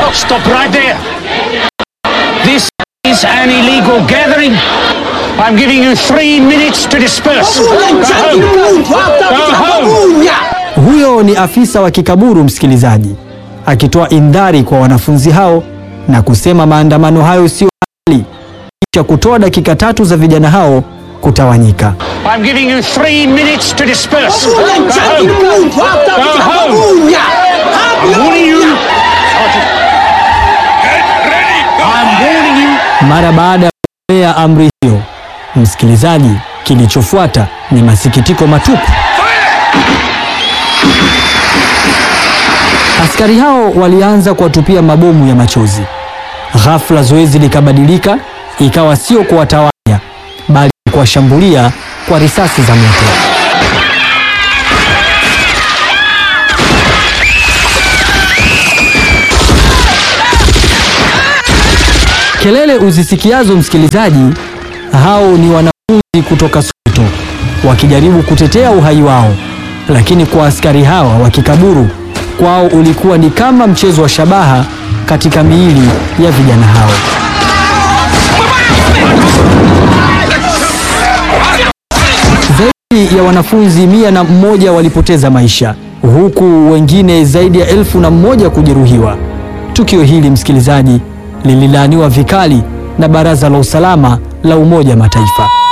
Stop right there. This is an illegal gathering. I'm giving you three minutes to disperse. Go home. Go home. Huyo ni afisa wa kikaburu, msikilizaji, akitoa indhari kwa wanafunzi hao na kusema maandamano hayo sio halali, kisha kutoa dakika tatu za vijana hao kutawanyika. I'm giving you three minutes to disperse. Go home. Go home. I'm warning you. I'm warning you. Mara baada ya kutoa amri hiyo, msikilizaji, kilichofuata ni masikitiko matupu. Askari hao walianza kuwatupia mabomu ya machozi. Ghafla zoezi likabadilika, ikawa sio kuwatawanya, bali kuwashambulia kwa risasi za moto. Kelele uzisikiazo msikilizaji, hao ni wanafunzi kutoka Soweto wakijaribu kutetea uhai wao, lakini kwa askari hawa wa kikaburu, kwao ulikuwa ni kama mchezo wa shabaha katika miili ya vijana hao. Zaidi ya wanafunzi mia na mmoja walipoteza maisha huku wengine zaidi ya elfu na mmoja kujeruhiwa. Tukio hili msikilizaji, lililaaniwa vikali na Baraza la Usalama la Umoja wa Mataifa.